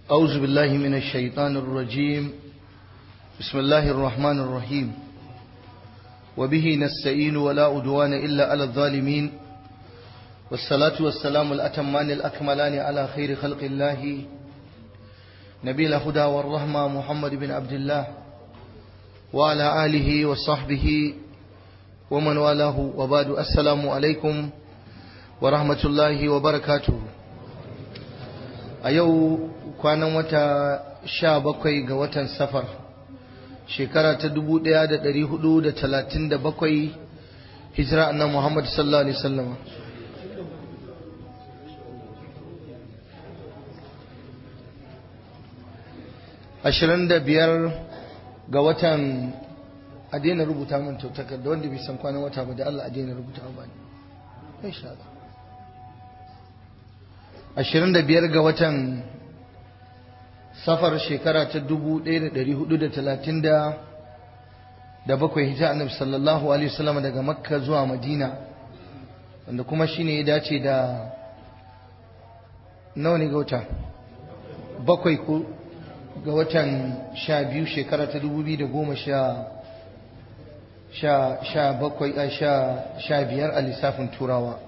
أعوذ بالله من الشيطان الرجيم بسم الله الرحمن الرحيم وبه نستعين ولا أدوان إلا على الظالمين والصلاة والسلام الأتمان الأكملان على خير خلق الله نبي الهدى والرحمة محمد بن عبد الله وعلى آله وصحبه ومن والاه وبعد السلام عليكم ورحمة الله وبركاته a yau kwanan wata sha bakwai ga watan safar shekara ta dubu ɗaya da ɗari hudu da talatin da bakwai hijira annan muhammad sallallahu alaihi sallama ashirin da biyar ga watan a daina rubuta min tautakar da wanda bai san kwanan wata ba da allah a daina rubuta ba ne insha Allah ashirin da biyar ga watan safar shekara ta dubu ɗaya da ɗari hudu da talatin da da bakwai hijira annabi sallallahu alaihi wasallam daga makka zuwa madina wanda kuma shine ya dace da nawa ne ga wata bakwai ko ga watan sha biyu shekara ta dubu biyu da goma sha sha sha bakwai a sha sha biyar a lissafin turawa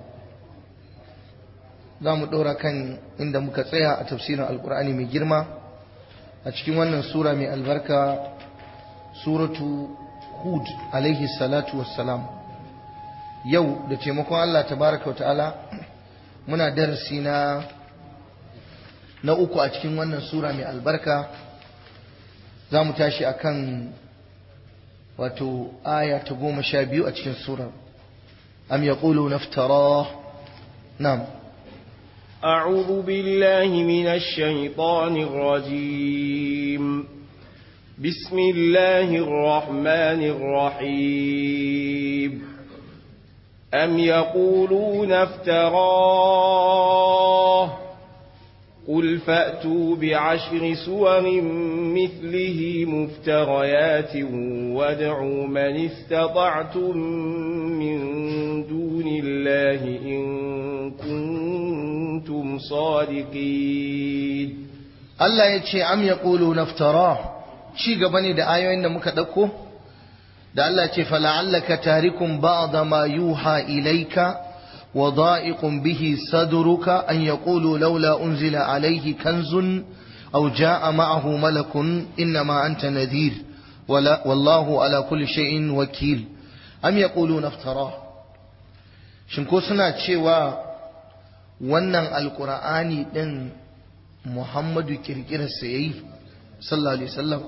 za mu ɗora kan inda muka tsaya a tafsirin alkur'ani mai girma a cikin wannan sura mai albarka suratu hud alaihi salatu wassalam yau da taimakon allah tabaraka wa ta'ala muna darasi na na uku a cikin wannan sura mai albarka za mu tashi a kan wato aya ta goma sha biyu a cikin sura am yaqulu naftara na'am أعوذ بالله من الشيطان الرجيم بسم الله الرحمن الرحيم أم يقولون افتراه قل فأتوا بعشر سور مثله مفتريات وادعوا من استطعتم من دون الله إن كنتم صادقين Allah ya ce am ya ƙulu naftara ci gaba ne da ayoyin da muka ɗauko da Allah ce fala'allaka tarikun ba'da ma yuha ilaika wa da'iqun bihi sadruka an yaqulu laula unzila alayhi kanzun aw jaa ma'ahu malakun innama anta nadhir wallahu ala kulli shay'in wakil am yaqulu naftara shin ko suna cewa wannan alqur'ani din Muhammadu kirkirarsa ya yi, sallallahu Alaihi wasallam.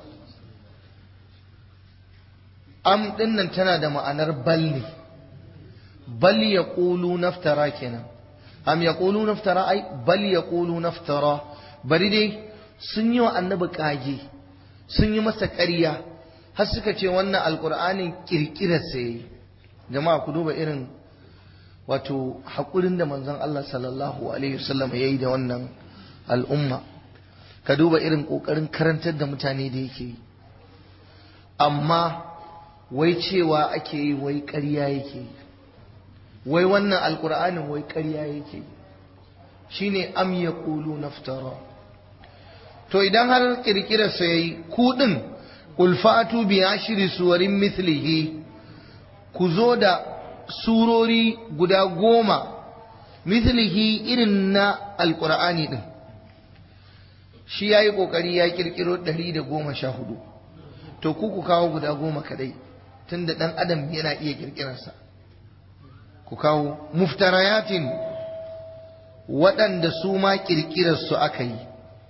Am ɗinnan tana da ma'anar bal ne, bal ya ƙulu naftara kenan. Am ya ƙulu naftara ai, bal ya ƙulu naftara, bari dai sun yi wa annabi ƙage, sun yi masa ƙarya, har suka ce wannan alƙur'anin kirkirarsa ya yi. Jama'a ku duba irin wato haƙurin da manzon Allah sallallahu Alaihi wasallam ya yi da wannan al'umma ka duba irin ƙoƙarin karantar da mutane da yake yi amma wai cewa ake yi wai ƙarya yake yi wai wannan alƙur'anin wai ƙarya yake yi shine am ya ƙulu naftara to idan har ƙirƙirarsa ya yi kuɗin ulfatu biya shiri suwarin mithlihi ku zo da surori guda goma mithlihi irin na alƙur'ani ɗin shi ya yi ƙoƙari ya ƙirƙiro ɗari da goma sha hudu to ku ku kawo guda goma kadai tun da ɗan adam yana iya ƙirƙirarsa ku kawo muftarayatin waɗanda su ma ƙirƙirarsu aka yi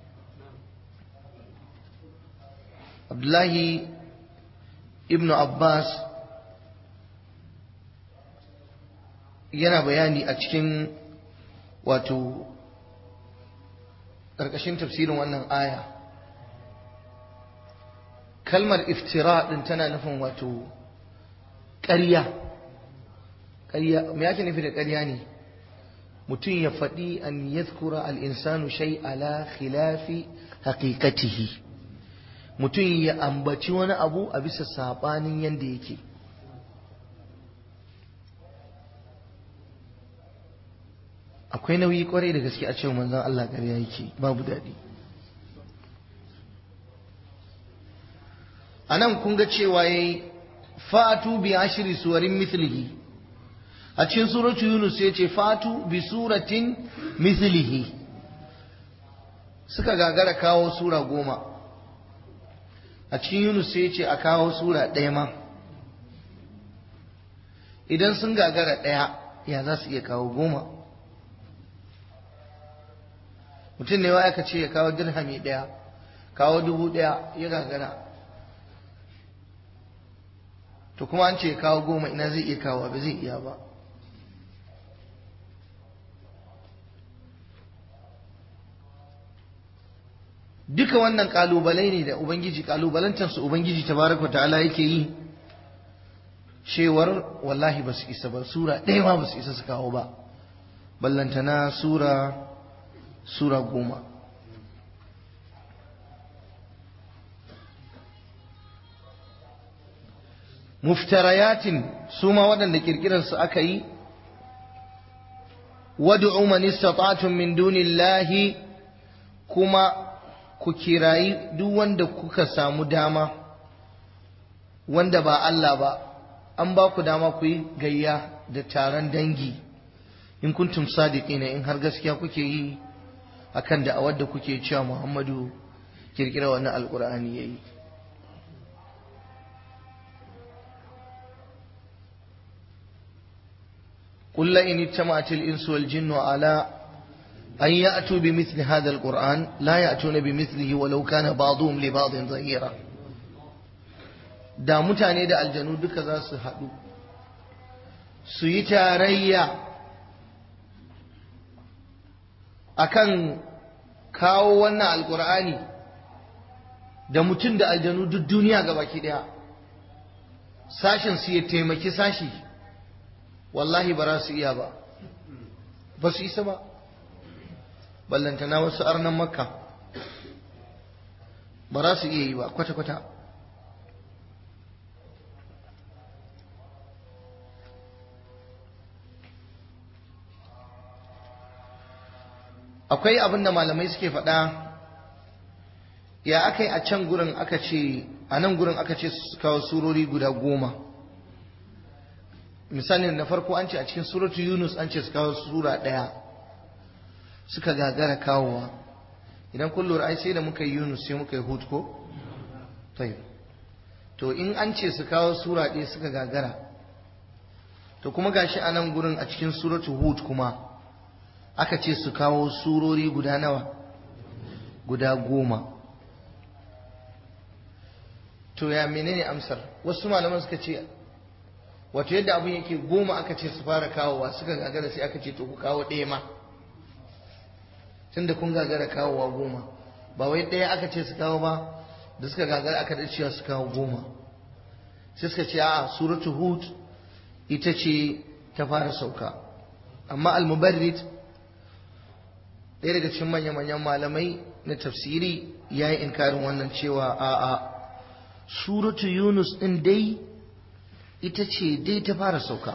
abdullahi ibn abbas yana bayani a cikin wato ƙarƙashin tafsirin wannan aya kalmar iftira ɗin tana nufin wato ƙarya ƙarya me yake nufi da ƙarya ne mutum ya faɗi an yadhkura al-insanu shay ala khilafi haqiqatihi mutum ya ambaci wani abu a bisa saɓanin yadda yake akwai nauyi kwarai da gaske a cewa manzon Allah ƙarya yake babu daɗi anan kun ga cewa yayi fatu bi ashri suwarin mithlihi a cikin suratu yunus ya ce fatu bi suratin mithlihi suka gagara kawo sura goma a cikin yunus ya ce a kawo sura ɗaya ma idan sun gagara ɗaya ya za su iya kawo goma mutum ne wa aka ce ya kawo dirhami ɗaya kawo dubu ɗaya ya gagara to kuma an ce ya kawo goma ina zai iya kawo ba zai iya ba duka wannan kalubalai ne da ubangiji kalubalantarsu ubangiji tabaraka ta'ala yake yi cewar wallahi ba su isa ba sura ɗaya ma ba su isa su kawo ba ballantana sura sura goma muftarayatin su ma waɗanda ƙirƙirarsu aka yi wad'u man istata'tum min dunillahi kuma ku kirayi duk wanda kuka samu dama wanda ba Allah ba an ba ku dama ku yi gayya da taron dangi in kuntum sadiqina in har gaskiya kuke yi akan da awar da kuke cewa Muhammadu kirkira wannan alqur'ani yayi قل لئن اجتمعت الإنس والجن على أن يأتوا بمثل هذا القرآن لا يأتون بمثله ولو كان بعضهم لبعض ظهيرا da mutane da aljanu duka za su haɗu su yi tarayya akan kawo wannan alkur'ani da mutum da aljanu duk duniya ga baki ɗaya sashen su ya taimaki sashi wallahi ba za su iya ba ba su isa ba ballantana wasu arnan makka ba za su iya yi ba kwata-kwata akwai abin da malamai suke faɗa ya aka yi a can gurin aka ce a nan gurin aka ce su kawo surori guda goma misali na farko an ce a cikin suratu yunus an ce su kawo sura ɗaya suka gagara kawowa idan kun lura ai sai da muka yi yunus sai muka yi hud ko tayyib to in an ce su kawo sura ɗaya suka gagara to kuma gashi a nan gurin a cikin suratu hud kuma aka ce su kawo surori guda nawa guda goma to ya menene amsar wasu malaman suka ce wato yadda abin yake goma aka ce su fara kawowa suka gagara sai aka ce to ku kawo ɗaya ma tunda kun gagara kawowa goma ba wai ɗaya aka ce su kawo ba da suka gagara aka da cewa su kawo goma sai suka ce a suratu hud ita ce ta fara sauka amma al-mubarrid ɗaya daga cikin manya-manyan malamai na tafsiri ya yi inkarin wannan cewa a'a suratu yunus ɗin dai ita ce dai ta fara sauka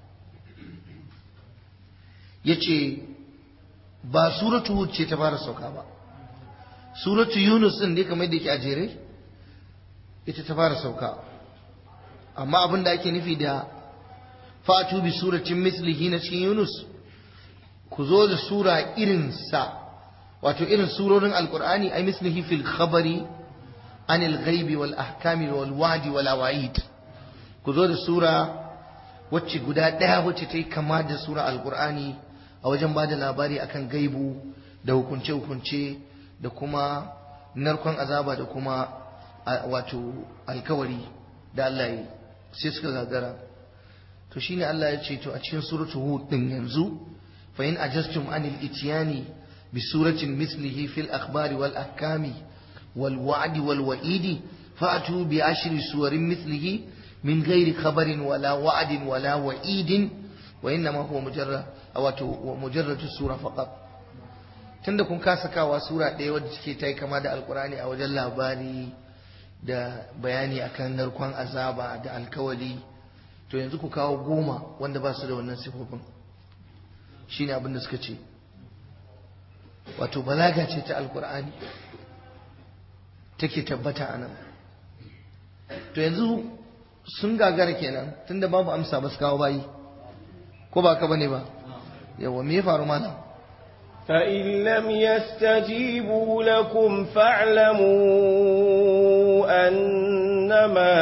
ya ce ba suratu hud ce ta fara sauka ba suratu yunus ɗin dai kamar da yake a jere ita ta fara sauka amma abin da ake nufi da fatu bi suratin mislihi na cikin yunus ku zo da sura irinsa wato irin surorin alkur'ani ai mislihi fil khabari anil ghaibi wal ahkami wal wadi wal awaid ku zo da sura wacce guda ɗaya wacce ta yi kama da sura alkur'ani a wajen ba da labari akan gaibu da hukunce-hukunce da kuma narkon azaba da kuma wato alkawari da Allah yi sai suka gagara to shine Allah ya ce to a cikin suratul hud din yanzu fa in ajastum anil ityani bi suratin mislihi fil akhbari wal ahkami wal wa'di wal wa'idi fa'tu bi ashri suwarin mislihi min ghairi khabarin wala wa'din wala wa'idin wa innama huwa mujarrad wato mujarradu sura faqat tunda kun kasa kawa sura ɗaya wadda take ta yi kama da alkurani a wajen labari da bayani akan narkon azaba da alkawali to yanzu ku kawo goma wanda ba su da wannan sifofin shine abin da suka ce wato balaga ce ta alkur'ani take tabbata a nan to yanzu sun gagara kenan tunda babu amsa ba su kawo bayi ko ba ka bane ba yawa me ya faru mana فإن لم يستجيبوا لكم فاعلموا أنما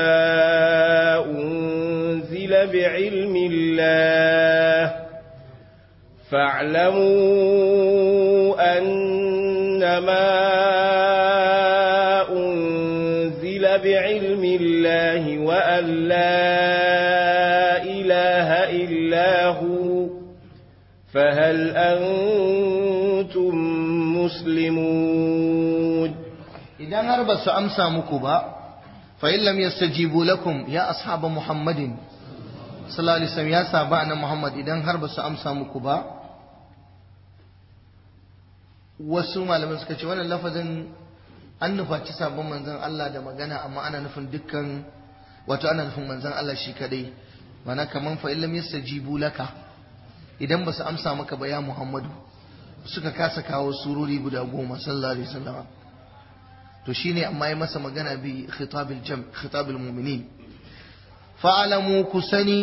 أنزل بعلم الله فاعلموا أنما أنزل بعلم الله وأن لا إله إلا هو فهل أنتم مسلمون idan har ba su amsa muku ba fa in lam yastajibu lakum ya ashaba muhammadin sallallahu alaihi wasallam ya saba na muhammad idan har ba su amsa muku ba wasu malaman suka ce wannan lafazin an nufaci sabon manzon Allah da magana amma ana nufin dukkan wato ana nufin manzon Allah shi kadai mana kaman fa in lam yastajibu laka idan ba su amsa maka ba ya muhammadu suka kasa kawo surori guda goma sallallahu alaihi wasallam to shine amma ya masa magana bi khitabil jam khitabil mu'minin fa'alamu kusani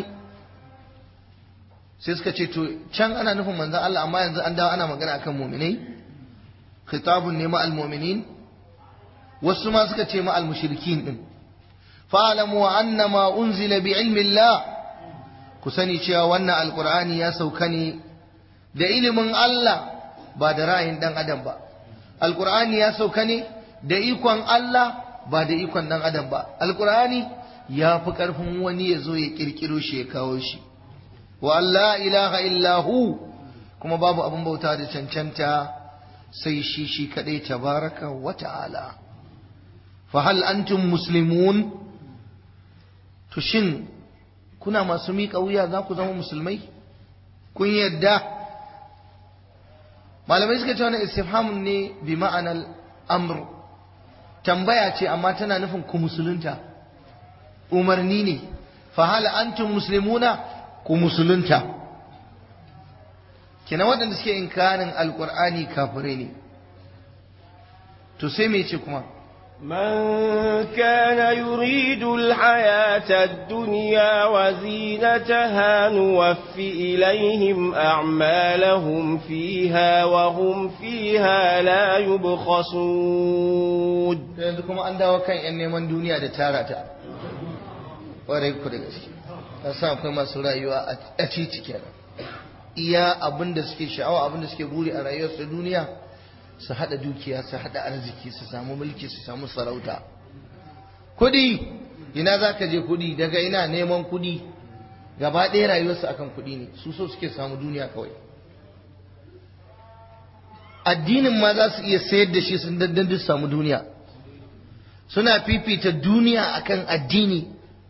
sai suka ce to can ana nufin manzon Allah amma yanzu an dawo ana magana akan mu'minai khitabun ne ma'al mu'minin wasu ma suka ce ma'al mushrikin din fa'alamu annama unzila bi ilmi Allah ku sani cewa wannan alqur'ani ya sauka ne da ilimin Allah ba da ra'ayin dan adam ba alqur'ani ya sauka ne da ikon Allah ba da ikon dan adam ba alqur'ani ya fi karfin wani ya zo ya kirkiro shi ya kawo shi wa Allah ilaha illahu kuma babu abin bauta da cancanta sai shi shi kadai tabaraka wa ta'ala fa hal antum muslimun to shin kuna masu miƙa wuya za ku zama musulmai kun yadda malamai suka ce wannan istifhamun ne bi ma'anar amr tambaya ce amma tana nufin ku musulunta umarni ne fa hal antum muslimuna ku musulunta kina waɗanda suke inkarin alkur'ani kafirai ne to sai me ce kuma من كان يريد الحياة الدنيا وزينتها نوف إليهم أعمالهم فيها وهم فيها لا يبخسون yanzu kuma an dawo kan yan neman duniya da tara ta ƙwarai ku da gaske ta sa akwai masu rayuwa a titi kenan iya abin da suke sha'awa abin da suke buri a rayuwarsu duniya su haɗa dukiya su haɗa arziki su samu mulki su samu sarauta kuɗi ina za ka je kuɗi daga ina neman kuɗi gaba ɗaya rayuwarsu akan kuɗi ne su so suke samu duniya kawai addinin ma za su iya sayar da shi sun dandan duk samu duniya suna fifita duniya akan addini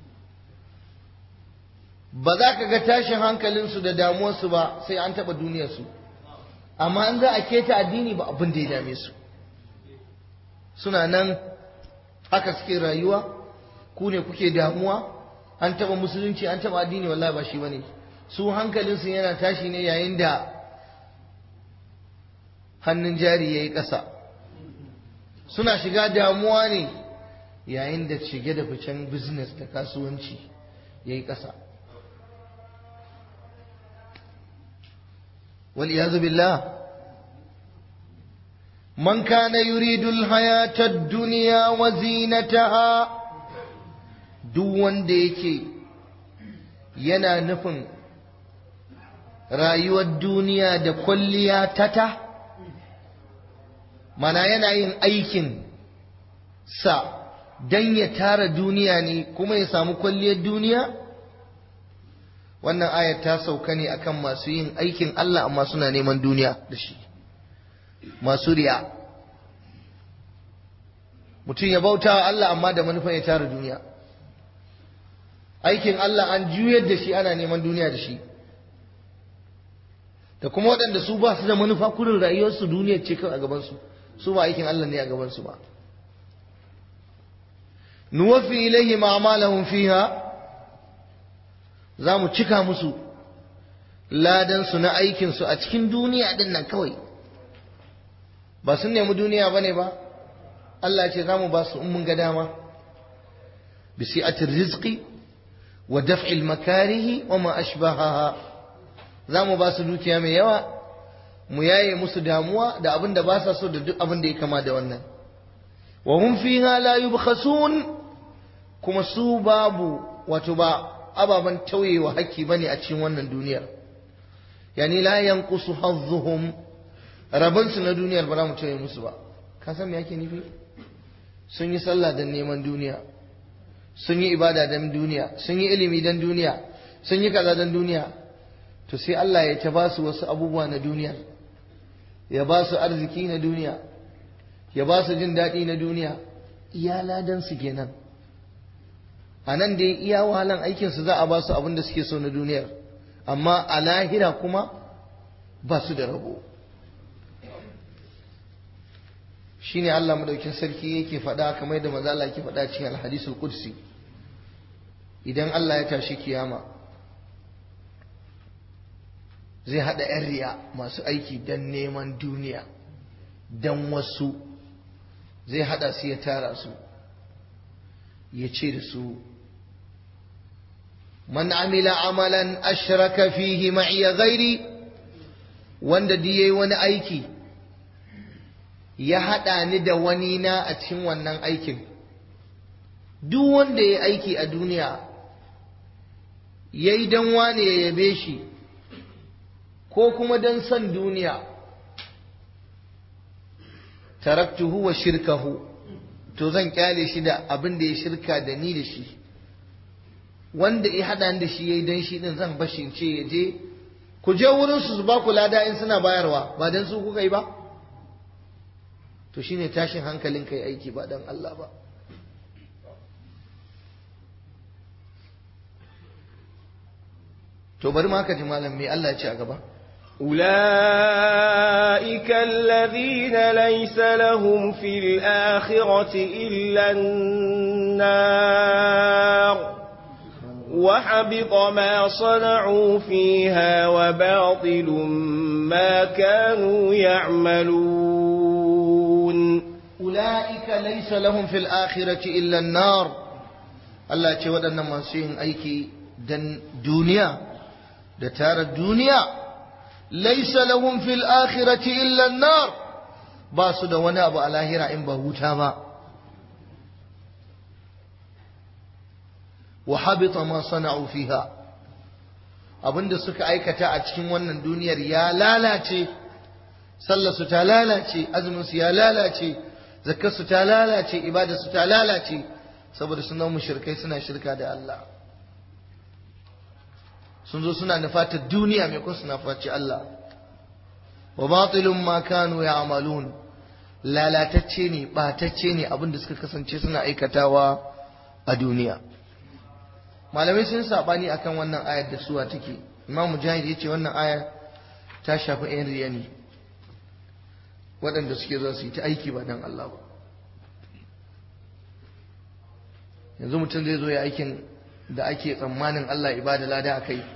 ba za ka ga tashin hankalinsu da damuwarsu ba sai an taɓa duniyarsu amma in za a keta addini ba abin da ya dame su suna nan haka suke rayuwa ku ne kuke damuwa an taba musulunci an taba addini wallahi ba shi bane su hankalinsu yana tashi ne yayin da hannun jari ya yi ƙasa suna shiga damuwa ne yayin da shige da ficen business da kasuwanci ya yi ƙasa والعياذ بالله من كان يريد الحياة الدنيا وزينتها duk wanda yake yana nufin rayuwar duniya da kwalliya tata mana yana yin aikin sa don ya tara duniya ne kuma ya samu kwalliyar duniya wannan ayar ta sauka ne akan masu yin aikin Allah amma suna neman duniya da shi masu riya mutum ya bauta wa Allah amma da manufan ya tara duniya aikin Allah an juyar da shi ana neman duniya da shi da kuma waɗanda su ba su da manufa kurin rayuwarsu duniya ce kawai a gabansu su ba aikin Allah ne a gabansu ba nuwafi ilaihi ma'amalahum fiha za mu cika musu ladansu na aikinsu a cikin duniya din nan kawai ba sun nemi duniya ba ne ba Allah ce za mu ba su in mun ga dama bisi'atir rizqi wa daf'il makarihi wa ma ashbahaha za mu ba su dukiya mai yawa mu yaye musu damuwa da abin da ba sa so da duk abin da ya kama da wannan wa hum fiha la yubkhasun kuma su babu wato ba ababen tauyewa haƙƙi bane a cikin wannan duniyar yani la yanqusu hazzuhum rabon su na duniyar ba za mu tauye musu ba ka san me yake nufi sun yi sallah don neman duniya sun yi ibada don duniya sun yi ilimi don duniya sun yi kaza don duniya to sai Allah ya ta ba su wasu abubuwa na duniyar ya ba su arziki na duniya ya ba su jin daɗi na duniya iya ladan su kenan a nan da iya wahalan aikinsu za a ba su abin da suke so na duniyar amma a lahira kuma ba su da rabo shine Allah madaukin sarki yake faɗa kamar yadda manzo Allah yake faɗa cikin al-hadisul qudsi idan Allah ya tashi kiyama zai hada yan riya masu aiki dan neman duniya dan wasu zai hada su ya tara su ya ce da su man amila amalan ashraka fihi ma'iya ghairi wanda duk yayi wani aiki ya haɗa ni da wani na a cikin wannan aikin duk wanda ya aiki a duniya ya yi don wane ya yabe shi ko kuma don son duniya taraktuhu wa shirkahu to zan kyale shi da abin da ya shirka da ni da shi wanda ya haɗa da shi ya yi don shi ɗin zan bashi ce ya je ku je wurinsu su ba ku lada in suna bayarwa ba don su kuka yi ba to shine tashin hankalin kai aiki ba dan Allah ba to bari ma ka ji malam me Allah ya ce a gaba أولئك الذين ليس لهم في الآخرة إلا النار وحبط ما صنعوا فيها وباطل ما كانوا يعملون أولئك ليس لهم في الآخرة إلا النار Allah ce waɗannan masu yin aiki dan duniya da tara duniya laisa lahum fil akhirati illa nar ba su da wani abu a lahira in ba wuta ba wa habita ma sana'u fiha abinda suka aikata a cikin wannan duniyar ya lalace sallarsu ta lalace azuminsu ya lalace zakarsu ta lalace ibadarsu ta lalace saboda suna mushrikai suna shirka da Allah sun zo suna nufatar duniya mai kun suna faci Allah wa batilun ma kanu ya'malun lalatacce ne batacce ne abinda suka kasance suna aikatawa a duniya malamai sun sabani akan wannan ayar da suwa take imam mujahid yace wannan ayar ta shafi yan riya ne waɗanda suke zuwa su yi ta aiki ba dan Allah ba yanzu mutum zai zo ya aikin da ake tsammanin Allah ibada lada a kai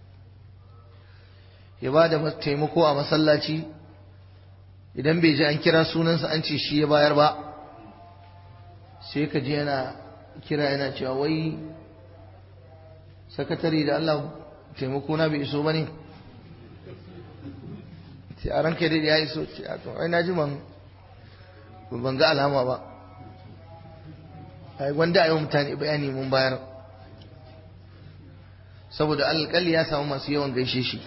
ya ba da taimako a masallaci idan bai ji an kira sunansa an ce shi ya bayar ba sai ka ji yana kira yana cewa wai sakatare da Allah taimako na bai iso ba ne sai a ranka dai ya iso ce a ai na ji ban ban ga alama ba ai wanda ayi mutane bayani mun bayar saboda alƙali ya samu masu yawan gaishe shi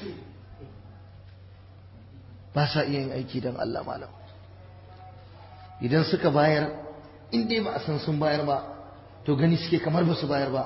ba sa iya yin aiki don Allah malam idan suka bayar in dai ba a san sun bayar ba to gani suke kamar ba su bayar ba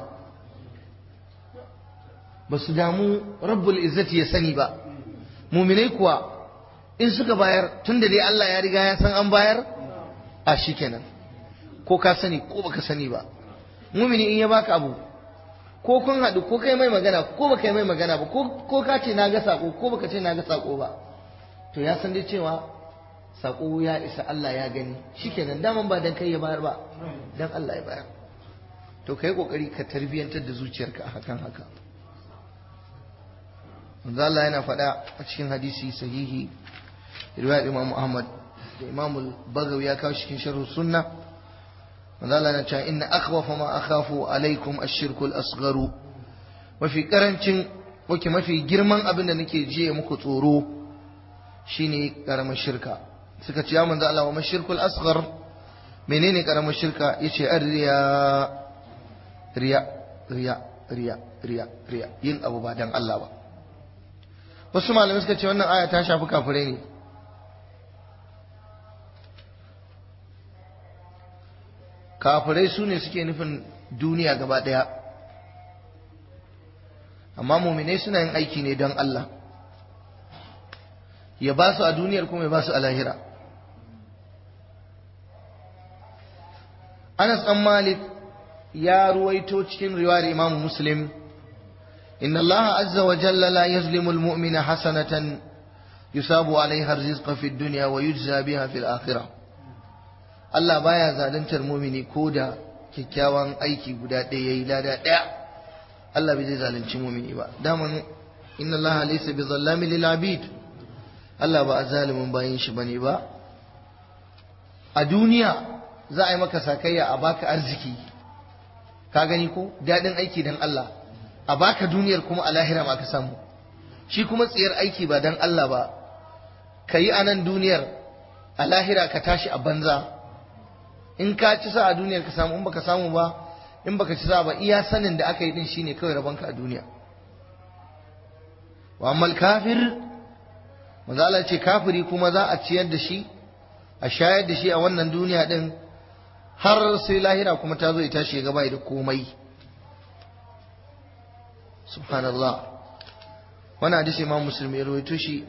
ba su damu rabbul izzati ya sani ba muminai kuwa in suka bayar tun da dai Allah ya riga ya san an bayar a shi kenan ko ka sani ko baka sani ba mumini in ya baka abu ko kun haɗu ko kai mai magana ko baka yi mai magana ba ko ka ce na ga sako ko baka ce na ga sako ba to ya san dai cewa sako ya isa Allah ya gani shikenan daman ba dan kai ya bayar ba dan Allah ya bayar to kai kokari ka tarbiyantar da zuciyarka a hakan haka manzo Allah yana faɗa a cikin hadisi sahihi riwayat Imam Ahmad da Imam Bagawi ya kawo cikin sharh sunna manzo Allah na cewa inna akhwafa ma akhafu alaikum ash-shirku al-asgharu mafi karancin wake mafi girman abin da nake jiye muku tsoro shine karamar shirka suka ce ya manzo Allah wa mashirkul asghar menene karamar shirka yace arriya riya riya riya riya riya yin abu ba dan Allah ba wasu malamai suka ce wannan aya ta shafi kafirai ne kafirai su ne suke nufin duniya gaba ɗaya amma muminai suna yin aiki ne don Allah ya ba su a duniyar kuma ya ba su a lahira Anas ɗan Malik ya ruwaito cikin riwayar Imam Muslim إن الله عز وجل لا يظلم المؤمن حسنة يصاب عليها الرزق في الدنيا ويجزى بها في الآخرة Allah baya zaluntar mumini ko da kyakkyawan aiki guda ɗaya yayi lada ɗaya Allah bai zai zalunci mumini ba daman inna Allah laysa bi zallami lil abid Allah ba zalimin bayin shi bane ba a duniya za a yi maka sakayya a baka arziki ka gani ko daɗin aiki dan Allah a baka duniyar kuma a lahira ma ka samu shi kuma tsiyar aiki ba dan Allah ba ka yi a nan duniyar a lahira ka tashi a banza in ka ci sa a duniyar ka samu in baka samu ba in baka ci sa ba iya sanin da aka yi din shine kawai rabonka a duniya wa ammal kafir manzo Allah ce kafiri kuma za a ciyar da shi a shayar da shi a wannan duniya din har sai lahira kuma ta zo ya tashi ya gaba da komai subhanallah wannan hadisi imam muslim ya rawaito shi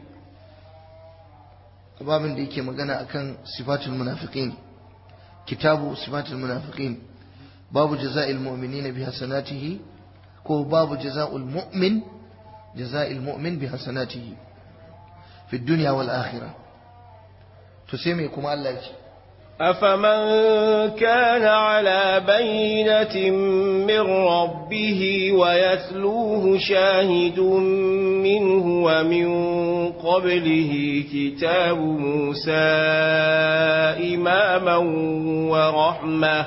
babin da yake magana akan sifatul munafiqin kitabu sifatul munafiqin babu jaza'il mu'minin bi hasanatihi ko babu jaza'ul mu'min jaza'il mu'min bi hasanatihi fi dunya wal akhirah to sai me kuma Allah ya ce أفمن كان على بينة من ربه ويتلوه شاهد منه ومن قبله كتاب موسى إماما ورحمة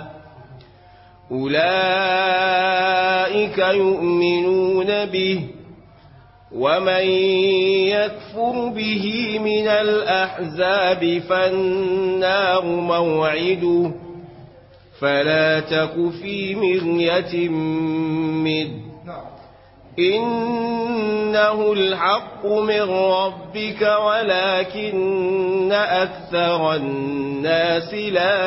أولئك يؤمنون به ومن يكفر به من الأحزاب فالنار موعده فلا تك في مرية منه إنه الحق من ربك ولكن أكثر الناس لا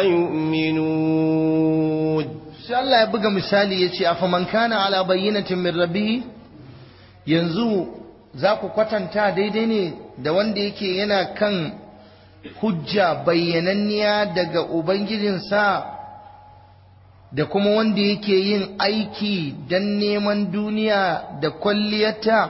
يؤمنون sai Allah ya buga misali ya ce afaman kana ala bayyinatin min rabbih yanzu za ku kwatanta daidai ne da wanda yake yana kan hujja bayyananniya daga ubangijinsa da kuma wanda yake yin aiki don neman duniya da kwalliyata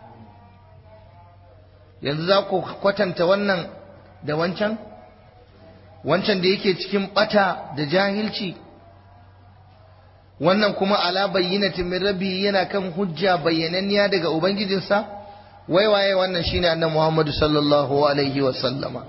yanzu za ku kwatanta wannan da wancan wancan da yake cikin bata da jahilci wannan kuma ala bayyinatin min rabbi yana kan hujja bayyananniya daga ubangijinsa wai waye wannan shine annabi Muhammad sallallahu alaihi wa sallama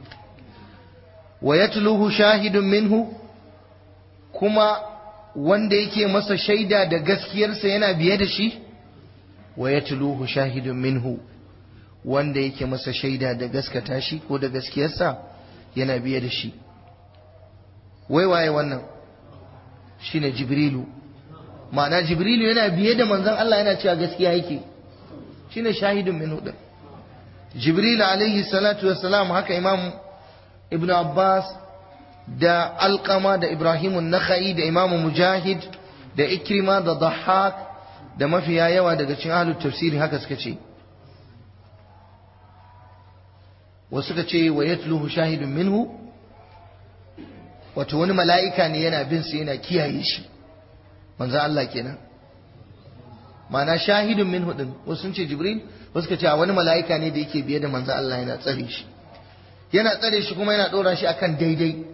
wa yatluhu shahidun minhu kuma wanda yake masa shaida da gaskiyarsa yana biye da shi wa yatluhu shahidun minhu wanda yake masa shaida da gaskata shi ko da gaskiyarsa yana biye da shi wai waye wannan shine jibrilu ma'ana jibrilu yana biye da manzon Allah yana cewa gaskiya yake shine shahidun min hudun jibril alaihi salatu wassalam haka imam ibn abbas da alqama da ibrahim an-nakhai da imam mujahid da ikrima da dhahhak da mafiya yawa daga cikin ahlul tafsiri haka suka ce wasu suka ce wa yatluhu shahidun minhu wato wani mala'ika ne yana bin sa yana kiyaye shi manzo Allah kenan ma'ana shahidun minhu din wasu sun ce jibril wasu suka ce wani mala'ika ne da yake biye da manzo Allah yana tsare shi yana tsare shi kuma yana dora shi akan daidai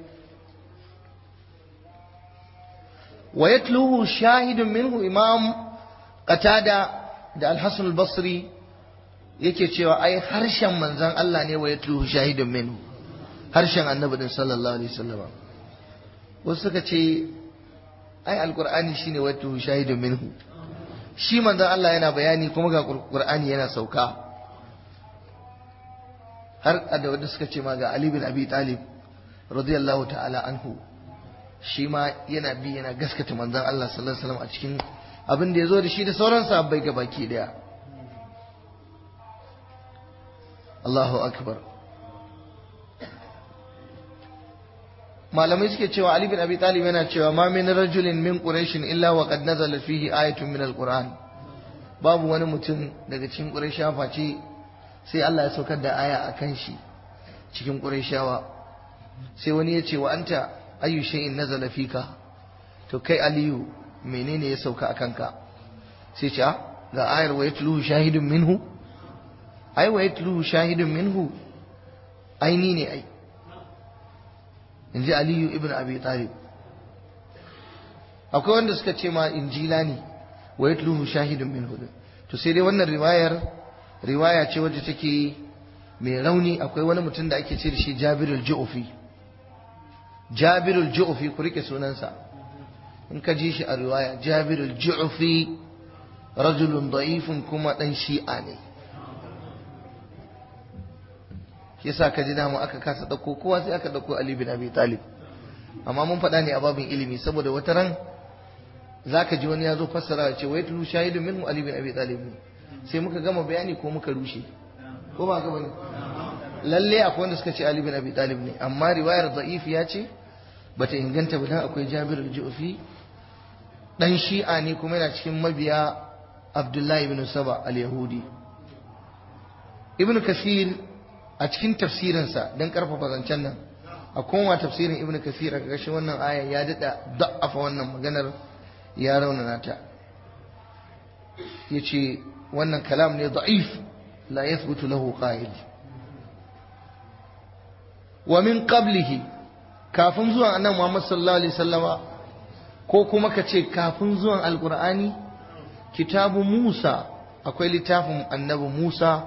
wa yatluhu shahidun minhu imam qatada da al-hasan al-basri yake cewa ai harshen manzon Allah ne wa yatluhu shahidun minhu harshen annabi din sallallahu alaihi wasallam wasu suka ce ai alqur'ani shine wato shahidun minhu shi manzon Allah yana bayani kuma ga qur'ani yana sauka har da wanda suka ce ma ga Ali bin Abi Talib radiyallahu ta'ala anhu shi ma yana bi yana gaskata manzon Allah sallallahu alaihi wasallam a cikin abin da ya zo da shi da sauran sahabbai ga baki daya Allahu akbar malamai suke cewa Ali bin Abi Talib yana cewa ma min rajulin min quraish illa wa qad nazala fihi ayatun min alquran babu wani mutum daga cikin quraisha face sai Allah ya saukar da aya akan shi cikin quraishawa sai wani ya ce wa anta ayu shay'in nazala fika to kai aliyu menene ya sauka akan ka sai ce ga ayar wa yatluhu shahidun minhu ai wa yatluhu shahidun minhu aini ne ai in ji aliyu ibn abi talib akwai wanda suka ce ma injila ne wa yatluhu shahidun min hudu to sai dai wannan riwayar riwaya ce wadda take mai rauni akwai wani mutum da ake ce da shi jabirul ju'fi jabirul ju'fi ku rike sunansa in ka ji shi a riwaya jabirul ju'fi rajulun da'ifun kuma dan shi'a ne yasa ka ji dama aka kasa dauko kowa sai aka dauko Ali bin Abi Talib amma mun faɗa ne a babin ilimi saboda wata ran zaka ji wani ya zo fassara ya ce wai tulu shahidun minhu Ali bin Abi Talib ne sai muka gama bayani ko muka rushe ko ba ka bane lalle akwai wanda suka ce Ali bin Abi Talib ne amma riwayar da'if ya ce bata inganta ba dan akwai Jabir al-Ju'fi dan Shi'a ne kuma yana cikin mabiya Abdullahi ibn Saba al-Yahudi Ibn Kasir a cikin tafsirinsa don karfafa zancen nan a koma tafsirin ibn kasir a ƙarshen wannan aya ya daɗa da'afa wannan maganar ya raunana ta ya ce wannan kalam ne da'if la yathbutu lahu qa'il wa min qablihi kafin zuwan annabi Muhammad sallallahu alaihi wasallama ko kuma ka ce kafin zuwan alqur'ani kitabu Musa akwai littafin annabi Musa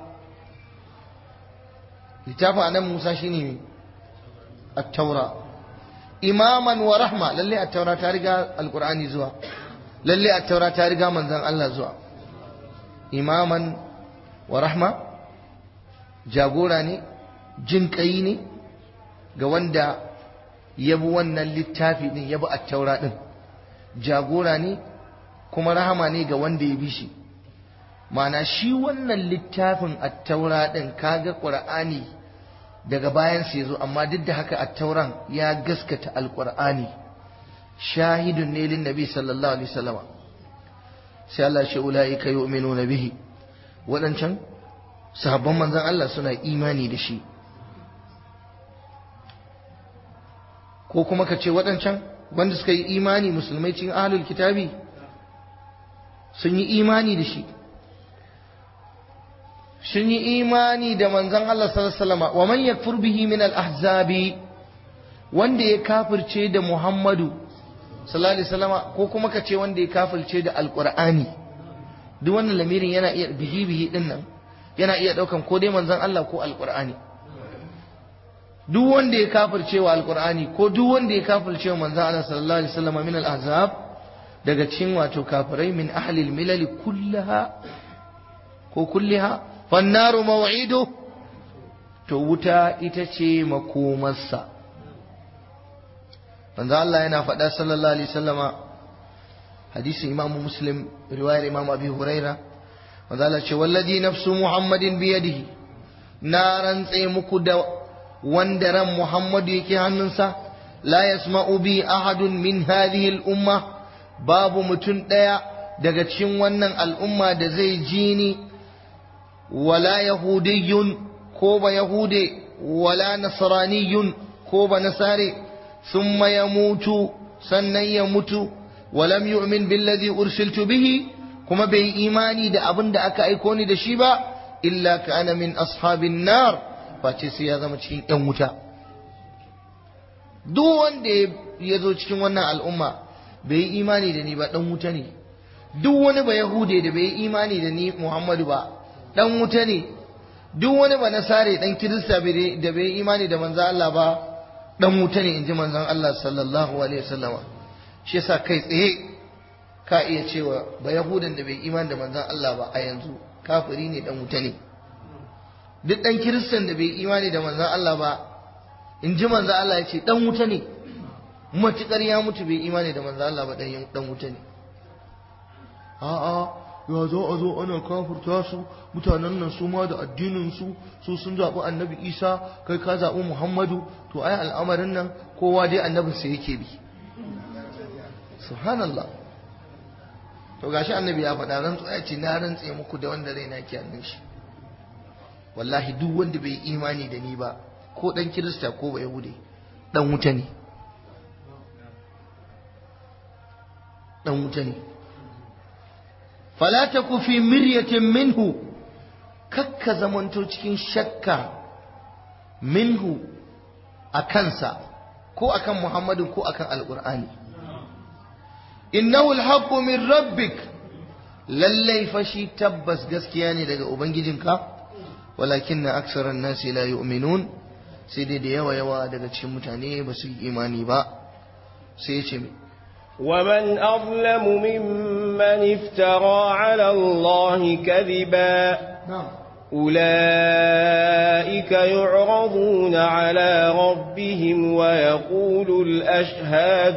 littafin annabi Musa shine at-taura imaman wa rahma lalle at-taura ta riga alqur'ani zuwa lalle at-taura ta riga manzon Allah zuwa imaman wa rahma jagora ne jin kai ne ga wanda ya bi wannan littafi din ya bi at-taura din jagora ne kuma rahama ne ga wanda ya bi shi Mana shi wannan littafin at-taura din kaga qur'ani daga bayan sa yazo amma duk da haka at-tauran ya gaskata al-qur'ani shahidun ne lin nabi sallallahu alaihi wasallam sai Allah shi ulaika yu'minuna bihi wadancan sahabban manzon Allah suna imani da shi ko kuma ka ce wadancan wanda suka yi imani musulmai cikin ahlul kitabi sun yi imani da shi sun yi imani da manzon Allah sallallahu alaihi wasallam wa man yakfur bihi min al-ahzabi wanda ya kafirce da Muhammadu sallallahu alaihi wasallam ko kuma ka ce wanda ya kafirce da alqur'ani duk wannan lamirin yana iya bihi bihi din nan yana iya daukan ko dai manzon Allah ko alqur'ani duk wanda ya kafirce wa alqur'ani ko duk wanda ya kafirce wa manzon Allah sallallahu alaihi wasallam min al-ahzab daga cikin wato kafirai min ahli al-milal kullaha ko kulliha fannaru maw'idu to wuta ita ce makomarsa manzo Allah yana faɗa sallallahu alaihi wasallama hadisin Imam Muslim riwayar Imam Abi Huraira manzo Allah ce wallazi nafsu Muhammadin bi yadihi na rantse muku da wanda ran Muhammadu yake hannunsa la yasma'u bi ahadun min hadhihi al-umma babu mutum ɗaya daga cikin wannan al'umma da zai ji ni wala yahudiyyun ko ba yahude wala nasraniyun ko ba nasare thumma yamutu sannan ya mutu walam yu'min billadhi ursiltu bihi kuma bai imani da abin da aka aiko ni da shi ba illa kana min ashabin nar face sai ya zama cikin yan wuta duk wanda ya zo cikin wannan al'umma bai yi imani da ni ba dan wuta ne duk wani ba yahude da bai yi imani da ni muhammadu ba dan wuta ne duk wani ba nasare dan kirista da bai imani da manzo Allah ba dan wuta ne inji manzon Allah sallallahu alaihi wasallama shi yasa kai tsaye ka iya cewa ba yahudan da bai imani da manzon Allah ba a yanzu kafiri ne dan wuta ne duk dan kiristan da bai imani da manzon Allah ba in ji manzon Allah ya ce dan wuta ne matukar ya mutu bai imani da manzon Allah ba dan wuta ne a'a ya zo a zo ana kafurta su mutanen nan su ma da addinin su su sun zaɓi annabi isa kai ka zaɓi muhammadu to ai al'amarin nan kowa dai annabinsa yake bi subhanallah to gashi annabi ya faɗa rantsu ya ce na rantse muku da wanda zai naki hannun shi wallahi duk wanda bai imani da ni ba ko dan kirista ko ba yahude dan wuta ne dan wuta ne fala taku fi miryatin minhu kakka zamanto cikin shakka minhu a kansa ko akan muhammadin ko akan alqur'ani innahu alhaqqu min rabbik lallai fashi tabbas gaskiya ne daga ubangijinka walakinna aksaran nasi la yu'minun sai dai da yawa yawa daga cikin mutane ba su yi imani ba sai ya ce ومن أظلم ممن افترى على الله كذبا نعم أولئك يعرضون على ربهم ويقول الأشهاد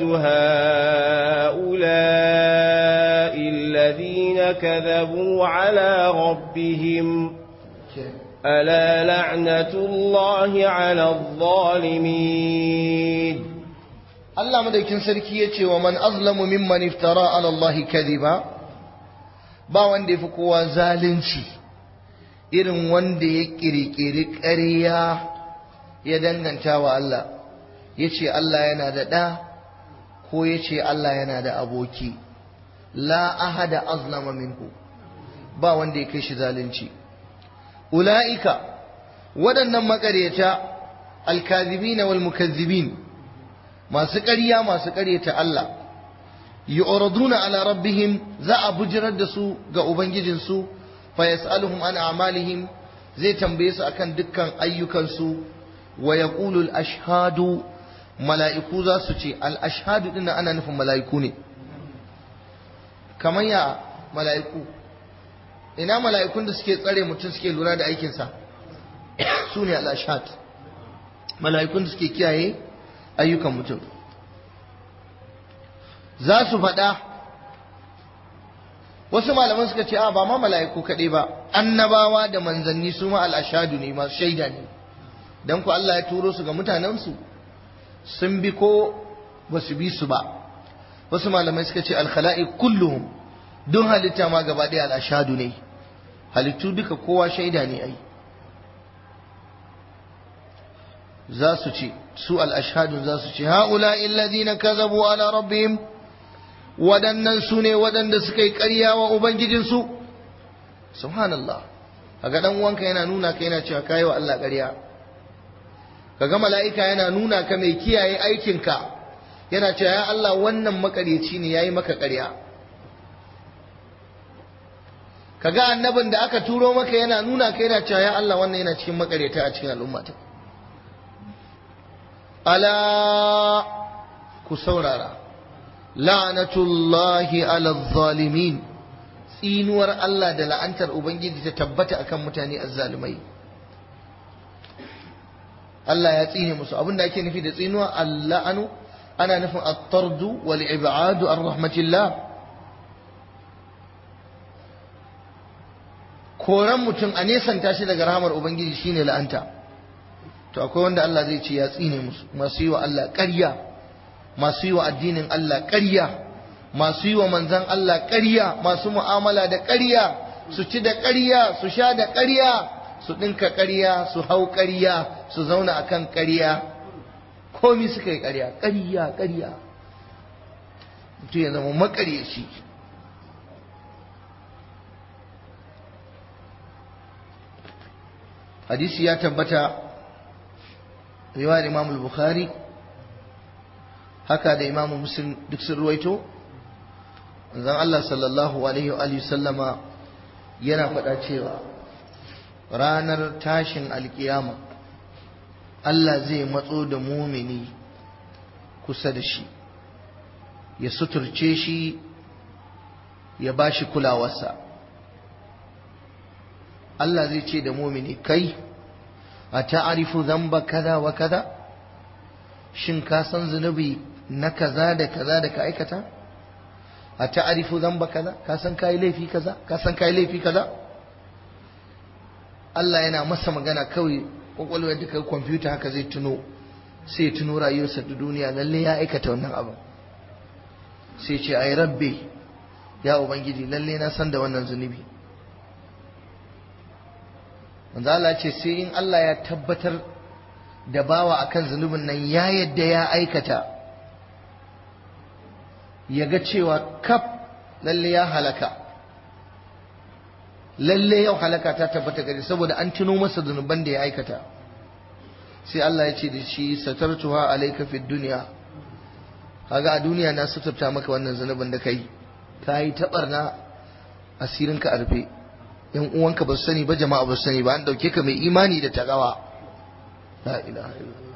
هؤلاء الذين كذبوا على ربهم ألا لعنة الله على الظالمين Allah madaukin sarki ya ce wa man azlamu mimman iftara ala Allah kadhiba ba wanda yafi kowa zalunci irin wanda ya kirkiri ƙarya ya danganta wa Allah ya ce Allah yana da ɗa ko ya ce Allah yana da aboki la ahada azlama minhu ba wanda ya kai shi zalunci ula'ika waɗannan maƙaryata alkazibina wal mukazzibin masu ƙarya masu ƙaryata Allah yu'raduna ala rabbihim za a bujirar da su ga ubangijinsu fa yas'aluhum an a'malihim zai tambaye su akan dukkan ayyukansu wa yaqulu al-ashhadu mala'iku za su ce al-ashhadu din ana nufin mala'iku ne kamar ya mala'iku ina mala'ikun da suke tsare mutum suke lura da aikinsa su ne al-ashhad mala'ikun da suke kiyaye ayyukan mutum za su faɗa wasu malaman suka ce a ba ma mala'iku kaɗai ba annabawa da manzanni su ma al'ashadu ne masu shaida ne don ku Allah ya turo su ga mutanensu sun bi ko ba su bi su ba wasu malamai suka ce alkhala'i kulluhum don halitta ma gaba ɗaya al'ashadu ne halittu duka kowa shaida ne ai za su ce su al'ashadun za su ce ha'ula illazina kazabu ala rabbihim waɗannan su ne waɗanda suka yi ƙarya wa Ubangijinsu subhanallah kaga ɗan uwanka yana nuna ka yana cewa kayi wa Allah ƙarya kaga mala'ika yana nuna ka mai kiyaye aikinka yana cewa ya Allah wannan makaryaci ne yayi maka ƙarya kaga annabin da aka turo maka yana nuna ka yana cewa ya Allah wannan yana cikin makaryata a cikin al'ummata ala ku saurara la'natullahi ala zalimin tsinuwar Allah da la'antar Ubangiji ta tabbata akan mutane azzalumai Allah ya tsine musu abinda ake nufi da tsinuwa alla'anu ana nufin at-tardu wal ib'adu an rahmatillah koran mutum a nesanta shi daga rahamar Ubangiji shine la'anta to akwai wanda Allah zai ce ya tsine musu masu yi wa Allah ƙarya masu yi wa addinin Allah ƙarya masu yi wa manzan Allah ƙarya masu mu'amala da ƙarya su ci da ƙarya su sha da ƙarya su ɗinka ƙarya su hau ƙarya su zauna a kan ƙarya komi suka yi ƙarya ƙarya ƙarya mutum ya zama maƙaryaci hadisi ya tabbata riwayar imam al-bukhari haka da imamu muslim duk sun ruwaito zan Allah sallallahu alaihi wa alihi sallama yana faɗa cewa ranar tashin alkiyama Allah zai matso da mumini kusa da shi ya suturce shi ya ba shi kulawarsa Allah zai ce da mumini kai a ta'arifu zamba kaza wa kaza shin ka san zunubi na kaza da kaza da ka aikata a ta'arifu zamba kaza ka san kai laifi kaza ka san kai laifi kaza Allah yana masa magana kawai kwakwalwa da kai kwamfuta haka zai tuno sai ya tuno rayuwarsa da duniya lalle ya aikata wannan abu sai ce ai rabbi ya ubangiji lalle na san da wannan zunubi manzo Allah ce sai in Allah ya tabbatar da bawa akan zunubin nan ya yadda ya aikata ya ga cewa kaf lalle ya halaka lalle yau halaka ta tabbata gari saboda an tuno masa zunuban da ya aikata sai Allah ya ce da shi satartuha alayka fid dunya kaga a duniya na suturta maka wannan zunubin da kai kai tabarna asirinka a rufe yan uwanka ba su sani ba jama'a ba su sani ba an dauke ka mai imani da takawa la ilaha illallah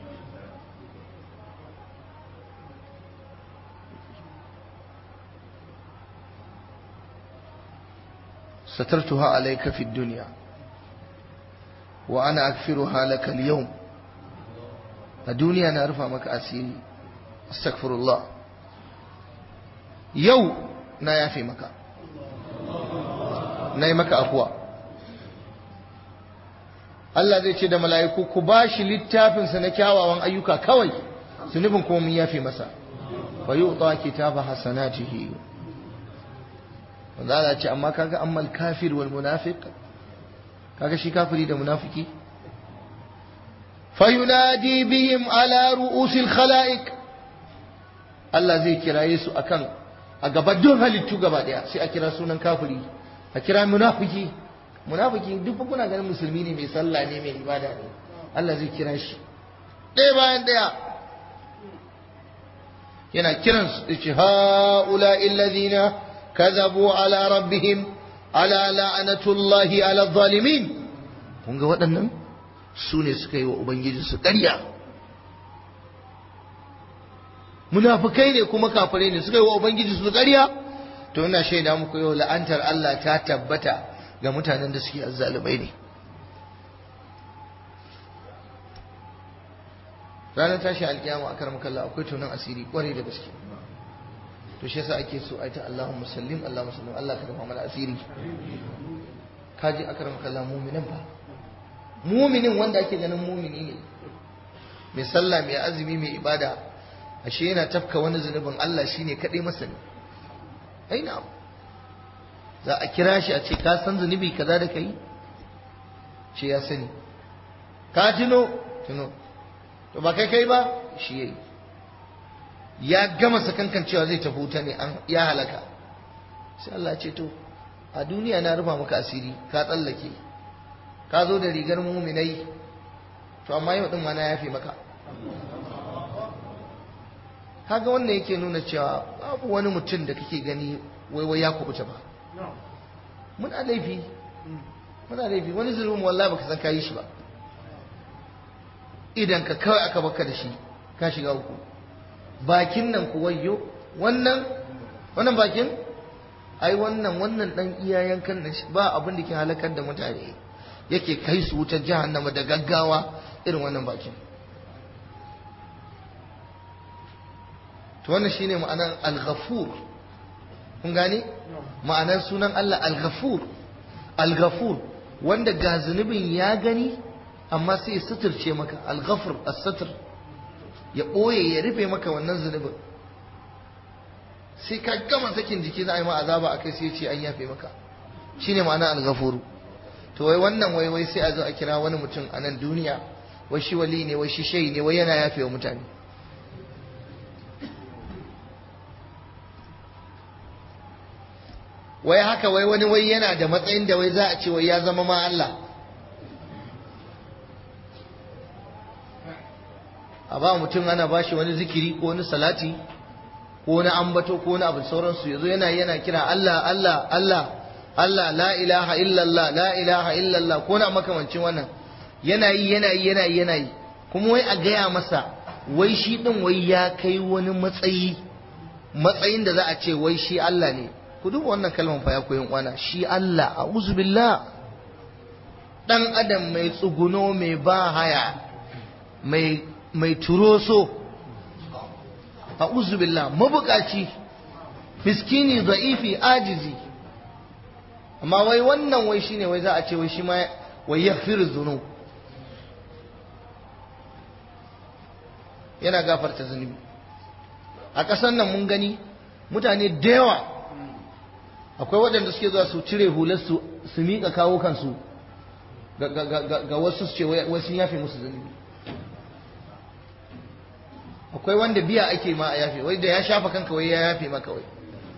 سترتها عليك في الدنيا وأنا أغفرها لك اليوم الدنيا نعرفها مك أسيري استغفر الله يو نا يافي مكا na yi maka afuwa Allah zai ce da mala'iku ku ba shi littafinsa na kyawawan ayyuka kawai zunubin kuma mun yafe masa fa yi utsa kitaba hasanatihi wanda Allah ce amma kaga ammal kafir wal munafiq kaga shi kafiri da munafiki fa yunadi bihim ala ru'usil khalaiq Allah zai kiraye su akan a gaban duk halittu gaba daya sai a kira sunan kafiri a kira munafiki munafiki duk kuna ganin musulmi ne mai sallah ne mai ibada ne Allah zai kira shi ɗaya bayan ɗaya yana kiran su da ce ha'ula illazina kazabu ala rabbihim ala la'anatullahi ala zalimin kun ga waɗannan su ne suka yi wa ubangiji su ƙarya munafukai ne kuma kafirai ne suka yi wa ubangiji su ƙarya to ina shaida muku yau la'antar Allah ta tabbata ga mutanen da suke azzalumai ne ranar tashi alkiyama a karam kalla akwai tunan asiri kwarai da gaske to shi yasa ake so aita Allahumma sallim Allahumma sallim Allah ka rufa mana asiri kaji a karam kalla muminin ba muminin wanda ake ganin mumini ne mai sallah mai azumi mai ibada ashe yana tafka wani zunubin Allah shine kadai masani ai na'am za a kira shi a ce ka san zunubi kaza da kai ce ya sani ka tuno tuno to ba kai kai ba shi yayi ya gama sakankan cewa zai tafi wuta ne an ya halaka sai Allah ce to a duniya na rufa maka asiri ka tsallake ka zo da rigar muminai to amma yau din ma na yafe maka kaga wannan yake nuna cewa babu wani mutum da kake gani waiwai ya kubuta ba muna laifi muna laifi wani zulmin wallahi baka san kayi shi ba idan ka kawai aka baka da shi ka shiga uku bakin nan ku wayyo wannan wannan bakin ai wannan wannan dan iyayen kan ba abin da ke halakar da mutane yake kai su wutar jahannama da gaggawa irin wannan bakin to wannan shine ma'anar al-ghafur kun gane ma'anar sunan Allah al-ghafur al-ghafur wanda ga zunubin ya gani amma sai ya suturce maka al-ghafur as-satr ya boye ya rufe maka wannan zunubin sai ka gama sakin jiki za a yi ma azaba akai sai ya ce an yafe maka shine ma'ana al-ghafur to wai wannan wai wai sai a zo a kira wani mutum a nan duniya wai shi wali ne wai shi shayi ne wai yana yafe wa mutane wai haka wai wani wai yana da matsayin da wai za a ce wai ya zama ma Allah a ba mutum ana ba shi wani zikiri ko wani salati ko wani ambato ko wani abu sauransu yazo yana yana kira Allah Allah Allah Allah la ilaha illallah la ilaha illallah ko na makamancin wannan yana yi yana yi yana yi yana yi kuma wai a gaya masa wai shi din wai ya kai wani matsayi matsayin da za a ce wai shi Allah ne ku duba wannan kalmar fa ya koyin kwana shi Allah a'udhu billah dan adam mai tsuguno mai ba haya mai mai turoso a'udhu billah mabukaci miskini da'ifi ajizi amma wai wannan wai shine wai za a ce wai shi ma wai yaghfiru dhunub yana gafarta zunubi a ƙasar nan mun gani mutane da yawa akwai waɗanda suke zuwa su cire hularsu su miƙa kawo kansu ga wasu su ce wai sun yafe musu zunubi akwai wanda biya ake ma a yafe wai da ya shafa kanka wai ya yafe maka wai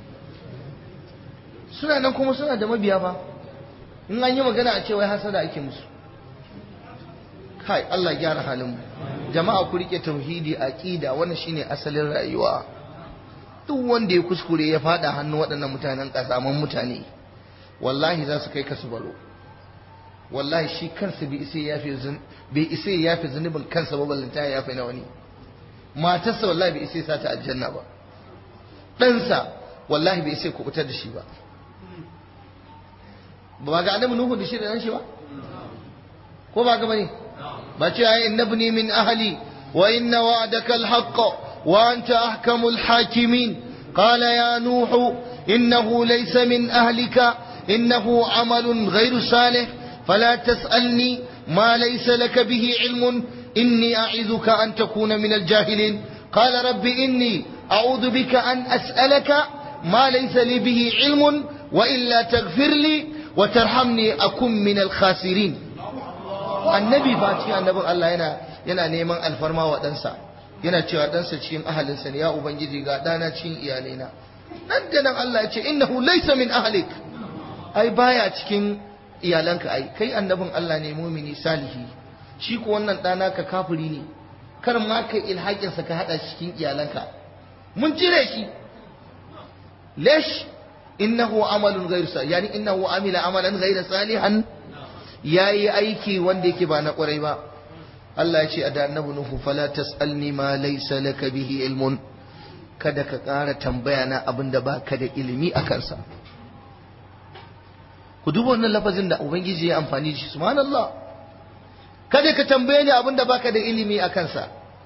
suna nan kuma suna da mabiya fa in an yi magana a ce wai hasada ake musu kai Allah gyara halin mu jama'a ku rike tauhidi aqida wannan shine asalin rayuwa duk wanda ya kuskure ya fada hannu waɗannan mutanen kasaman mutane wallahi za su kai ka su baro wallahi shi kansa bai isa yafe bai isa yafe zunubin kansa ba ballanta ya yafe na wani matarsa wallahi bai isa sa ta aljanna ba ɗansa wallahi bai isa kubutar da shi ba ba ga annabi nuhu da shi da nan shi ba ko ba ga bane ba ce ai innabni min ahli wa inna wa'daka alhaq wa anta ahkamul hakimin qala ya nuhu innahu laysa min ahlika innahu amalun ghayru salih fala tas'alni ma laysa laka bihi ilmun inni a'idhuka an takuna min aljahilin qala rabbi inni a'udhu bika an as'alaka ma laysa li bihi ilmun wa illa taghfir li wa tarhamni akun min alkhasirin annabi ba cikin annabin Allah yana yana neman alfarma wa ɗansa yana cewa ɗansa cikin ahalinsa ne ya ubangiji ga ɗana cikin iyalaina nan da nan Allah ya ce innahu laysa min ahlik ai baya cikin iyalanka ai kai annabin Allah ne mumini salihi shi ko wannan ɗana ka kafiri ne kar ma kai ilhakin sa ka hada cikin iyalanka mun cire shi lesh innahu amalun ghayr salih yani innahu amila amalan ghayr salihan ya yi aiki wanda yake ba na kwarai ba Allah ya ce a da annabi Nuhu fala tasalni ma laysa laka bihi ilmun kada ka ƙara tambaya na abin da baka da ilimi a kansa ku duba wannan lafazin da ubangiji ya amfani da shi subhanallah kada ka tambaye ni abin da baka da ilimi a kansa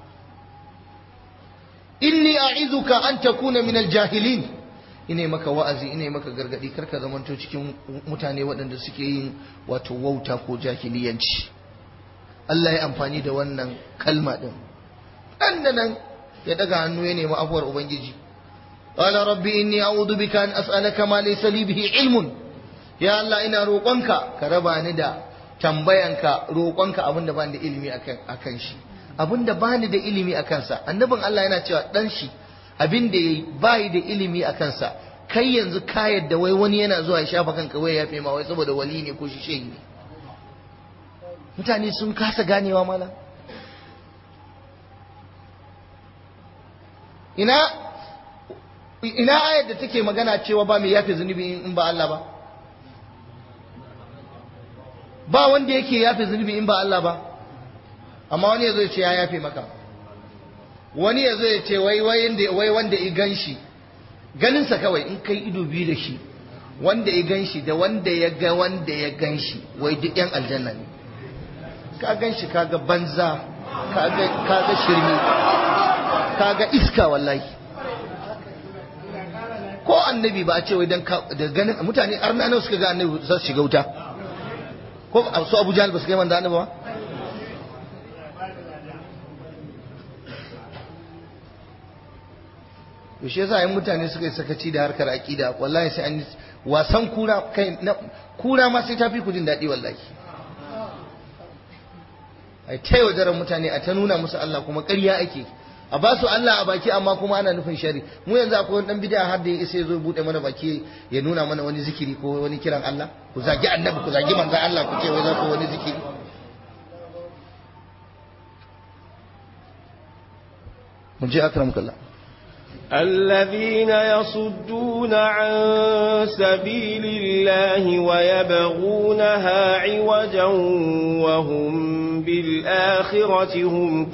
inni a'izuka an takuna min aljahilin ina maka wa'azi ina maka gargadi karka zamanto cikin mutane waɗanda suke yin wato wauta ko jahiliyanci Allah ya amfani da wannan kalma din dan da nan ya daga hannu ya nemi afuwar ubangiji qala rabbi inni a'udhu bika an as'alaka ma laysa li bihi ilmun ya Allah ina roƙonka ka raba ni da tambayanka roƙonka abinda ba da ilimi akan akan shi abinda ba ni da ilimi akan sa annabin Allah yana cewa dan shi abin da yayi bai da ilimi a kansa kai yanzu ka yadda wai wani yana zuwa ya shafa kanka wai ya fi ma wai saboda wali ne ko shi shehi ne mutane sun kasa ganewa mala ina ina ayar da take magana cewa ba mai yafe zunubi in ba Allah ba ba wanda yake yafe zunubi in ba Allah ba amma wani yazo ya ce ya yafe maka wani ya zo ya ce wai wai wanda i gan shi ganinsa kawai in kai ido biyu da shi wanda i gan shi da wanda ya ga wanda ya gan shi wai duk yan aljanna ne ka gan shi kaga banza kaga shirme kaga iska wallahi ko annabi ba a ce wai dan da ganin mutane arna nawa suka ga annabi za su shiga wuta ko su abu jahal ba su kai manzo annabi ba to shi yasa yin mutane suka yi sakaci da harkar aqida wallahi sai an wasan kura kai na kura ma sai tafi ku jin daɗi wallahi ai ta yaudarar mutane a ta nuna musu Allah kuma ƙarya ake a ba su Allah a baki amma kuma ana nufin shari mu yanzu akwai wani dan bid'a har da ya isa ya zo bude mana baki ya nuna mana wani zikiri ko wani kiran Allah ku zagi annabi ku zagi manzon Allah ku ce wai za ku wani zikiri mun je akram kallah الذين يصدون عن سبيل الله ويبغونها عوجا وهم بالآخرة هم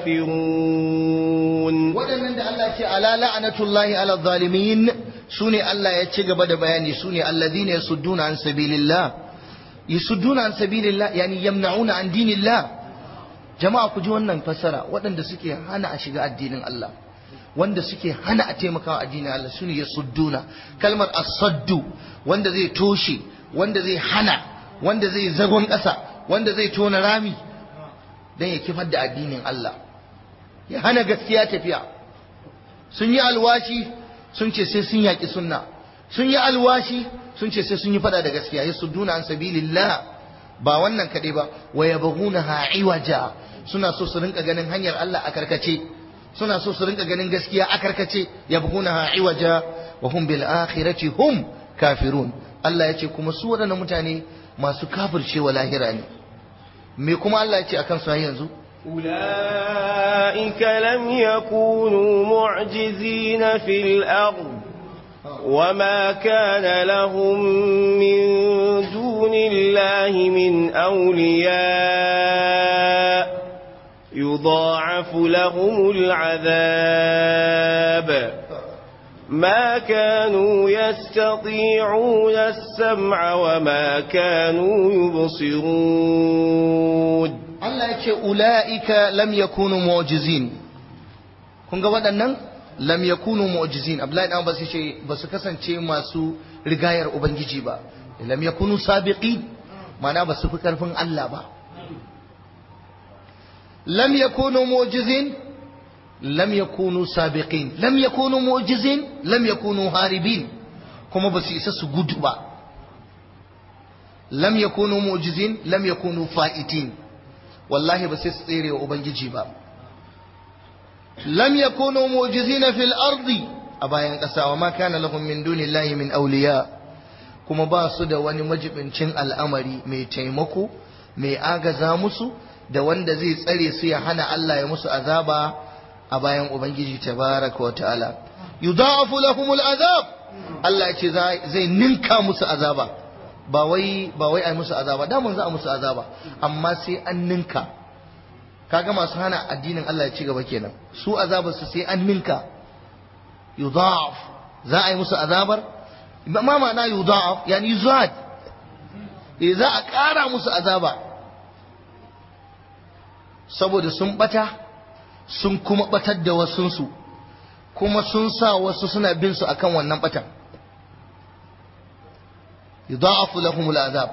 كافرون waɗannan da Allah ce ala la'anatullahi ala zalimin su ne Allah ya ci gaba da bayani su ne alladhina yasudduna an sabilillah yasudduna an sabilillah yani yamna'una an dinillah jama'a ku ji wannan fassara waɗanda suke hana a shiga addinin Allah wanda suke hana a taimakawa addinin Allah su ne yasudduna kalmar as-saddu wanda zai toshe wanda zai hana wanda zai zagon ƙasa wanda zai tona rami dan ya kifar da addinin Allah ya hana gaskiya tafiya sun yi alwashi sun ce sai sun yaƙi sunna sun yi alwashi sun ce sai sun yi fada da gaskiya ya sudduna an sabilillah ba wannan kaɗai ba wa yabghuna ha'iwaja suna so su rinka ganin hanyar Allah a karkace suna so su rinka ganin gaskiya a karkace yabghuna ha'iwaja wa hum bil akhirati hum kafirun Allah ya ce kuma su waɗannan mutane masu kafircewa lahira ne me kuma Allah ya ce akan su yanzu أولئك لم يكونوا معجزين في الأرض وما كان لهم من دون الله من أولياء يضاعف لهم العذاب ما كانوا يستطيعون السمع وما كانوا يبصرون Allah ya ce ula'ika lam yakunu mu'jizin kun ga waɗannan lam yakunu mu'jizin Abdullahi dan Abbas yace ba su kasance masu rigayar ubangiji ba lam yakunu sabiqin ma'ana ba su fi karfin Allah ba lam yakunu mu'jizin lam yakunu sabiqin lam yakunu mu'jizin lam yakunu haribin kuma ba su isa su gudu ba lam yakunu mu'jizin lam yakunu fa'itin wallahi ba sai su tsere wa ubangiji ba lam yakunu mu'jizina fil ardi a bayan ƙasa wa ma kana lahum min dunillahi min awliya kuma ba su da wani majibincin al'amari mai taimako mai agaza musu da wanda zai tsare su ya hana Allah ya musu azaba a bayan ubangiji tabaraka wa ta'ala yudha'afu lahumul azab Allah ya ce zai ninka musu azaba ba wai ba wai ai musu azaba da mun za a musu azaba amma sai an ninka kaga masu hana addinin Allah ya ci gaba kenan su azabar su sai an ninka yudha'af za a yi musu azabar ma ma'ana yudha'af yani yuzad eh za a ƙara musu azaba saboda sun bata sun kuma batar da wasunsu kuma sun sa wasu suna bin su akan wannan batan يضاعف لهم العذاب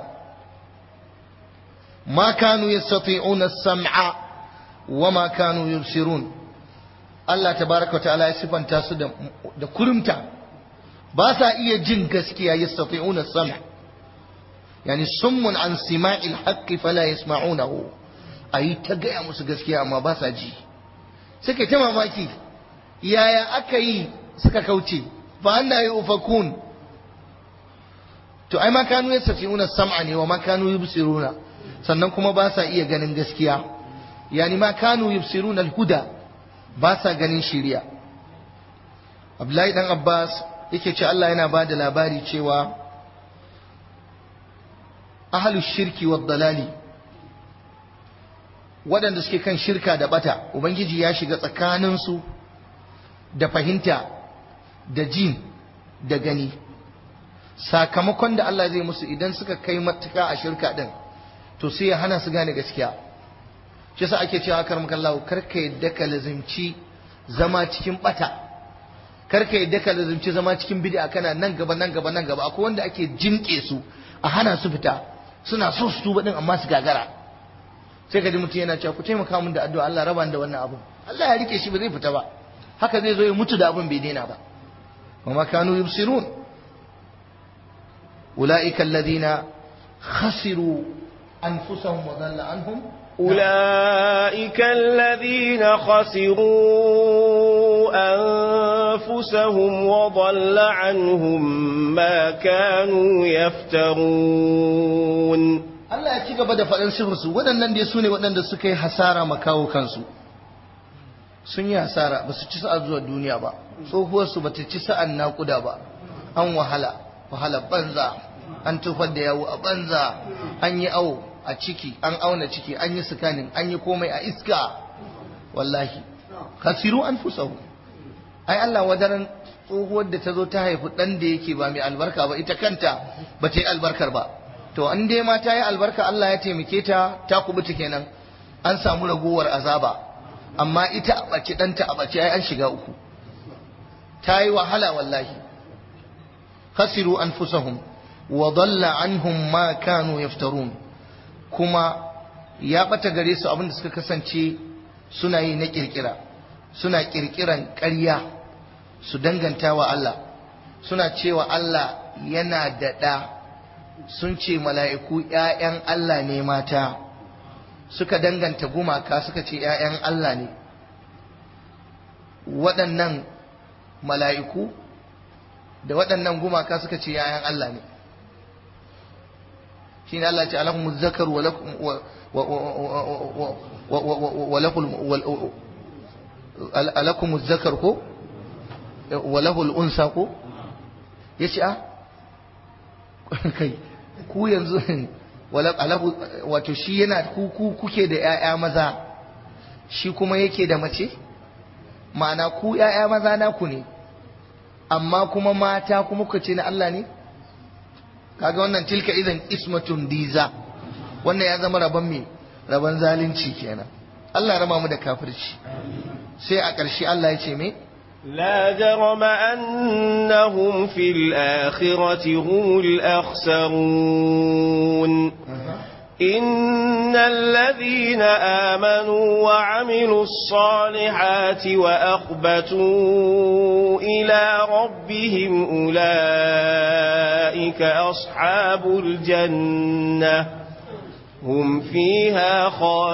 ما كانوا يستطيعون السمع وما كانوا يبصرون Allah tabaraka wa ta'ala ya sifanta su da kurumta ba sa iya jin gaskiya yastati'una sam' yani summun an sima'il haqqi fala yasma'unahu ayi ta gaya musu gaskiya amma ba sa ji suke ta mamaki yaya aka yi suka kauce fa anna yufakun to ai ma kanu yastati'una sam'a ne wa ma kanu yubsiruna sannan kuma ba sa iya ganin gaskiya yani ma kanu yubsiruna al-huda ba sa ganin shiriya Abdullahi dan Abbas yake ce Allah yana ba da labari cewa ahlus shirki wad dalali waɗanda suke kan shirka da bata ubangiji ya shiga tsakaninsu da fahimta da jin da gani sakamakon da Allah zai musu idan suka kai matuka a shirka din to sai ya hana su gane gaskiya shi yasa ake cewa kar maka Allah karka yadda ka lazimci zama cikin bata karka yadda ka lazimci zama cikin bid'a kana nan gaba nan gaba nan gaba akwai wanda ake jinke su a hana su fita suna so su tuba din amma su gagara sai ka ji mutum yana cewa ku taimaka min da addu'a Allah raba da wannan abu Allah ya rike shi ba zai fita ba haka zai zo ya mutu da abin bai daina ba wa ma kanu yubsirun ulaika alladhina khasiru anfusahum wa dhalla anhum أولئك الذين خسروا أنفسهم وضل عنهم ما كانوا يفترون Allah ya ci gaba da faɗin sifirsu waɗannan dai su ne waɗanda suka yi hasara makawo kansu sun yi hasara ba su ci sa'a zuwa duniya ba tsohuwarsu bata ci sa'an naƙuda ba an wahala wahala banza an tufar da yawo a banza an yi awo a ciki an auna ciki an yi sikanin an yi komai a iska wallahi kasiru an fusahu ai Allah wadaran tsohuwar da ta zo ta haifi ɗan da yake ba mai albarka ba ita kanta ba ta yi albarkar ba to an dai ma ta yi albarka Allah ya taimake ta ta kubuta kenan an samu ragowar azaba amma ita a ɓace ɗanta a ɓace ai an shiga uku ta yi wahala wallahi khasiru anfusahum wa dalla anhum ma kanu yaftarun kuma ya ɓata gare su abin da suka kasance suna yi na kirkira suna kirkiran ƙarya su danganta wa Allah suna cewa Allah yana da ɗa sun ce mala'iku ‘ya'yan Allah ne mata suka danganta gumaka suka ce ‘ya'yan Allah ne waɗannan mala'iku da waɗannan gumaka suka ce ‘ya'yan Allah ne shi ne Allah ce alakumu zakar alakumu zakar ko walahul unsa ko ya ce a kai ku yanzu wato shi yana ku kuke da ‘ya'ya maza shi kuma yake da mace ma'ana ku ‘ya'ya maza naku ne amma kuma mata kuma kuka ce na Allah ne kaga wannan tilka idan ismatun diza wannan ya zama rabon me rabon zalunci kenan Allah ya raba mu da kafirci sai a ƙarshe Allah ya ce me لا جرم أنهم في الآخرة هم الأخسرون إن الذين آمنوا وعملوا الصالحات وأخبتوا إلى ربهم أولئك أصحاب الجنة هم فيها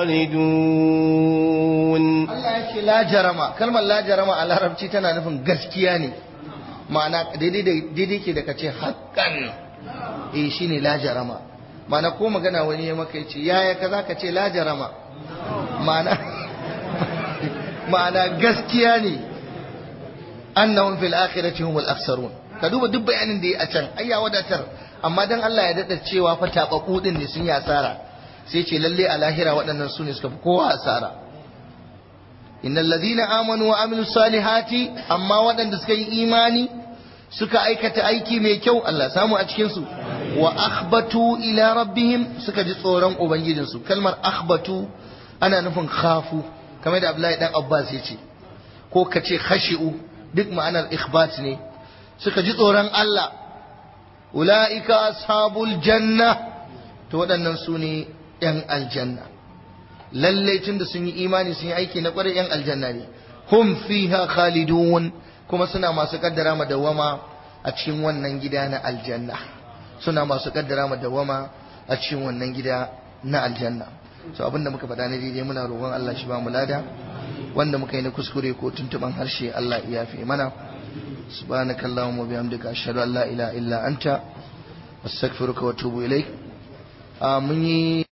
خالدون Allah ya ce la jarama kalmar la jarama a larabci tana nufin gaskiya ne ma'ana daidai ke da kace haƙƙan eh shine la jarama ma'ana ko magana wani ya maka yace yaya kaza ka ce la jarama ma'ana ma'ana gaskiya ne annahum fil akhirati humul aksarun ka duba duk bayanin da ya a can ai ya wadatar amma dan Allah ya dada cewa fa tabaku din ne sun yi asara sai ce lalle a lahira waɗannan su ne suka fi kowa asara innal ladina amanu wa amilus salihati amma waɗanda suka yi imani suka aikata aiki mai kyau Allah samu a cikin su wa akhbatu ila rabbihim suka ji tsoron ubangijinsu kalmar akhbatu ana nufin khafu kamar da Abdullahi dan Abbas ya ce ko ka ce khashi'u duk ma'anar ikhbat ne suka ji tsoron Allah ula'ika ashabul janna to waɗannan su ne ‘yan aljanna lallai tun da sun yi imani sun yi aiki na ƙwarai ‘yan aljanna ne hum fiha khalidun kuma suna masu kaddara madawama a cikin wannan gida na aljanna suna masu kaddara madawama a cikin wannan gida na aljanna so abinda muka faɗa na daidai muna roƙon Allah shi ba mu lada wanda muka yi na kuskure ko tuntuban harshe Allah ya fi mana subhanakallahumma wa bihamdika ashhadu an la ilaha illa anta astaghfiruka wa atubu ilaik mun yi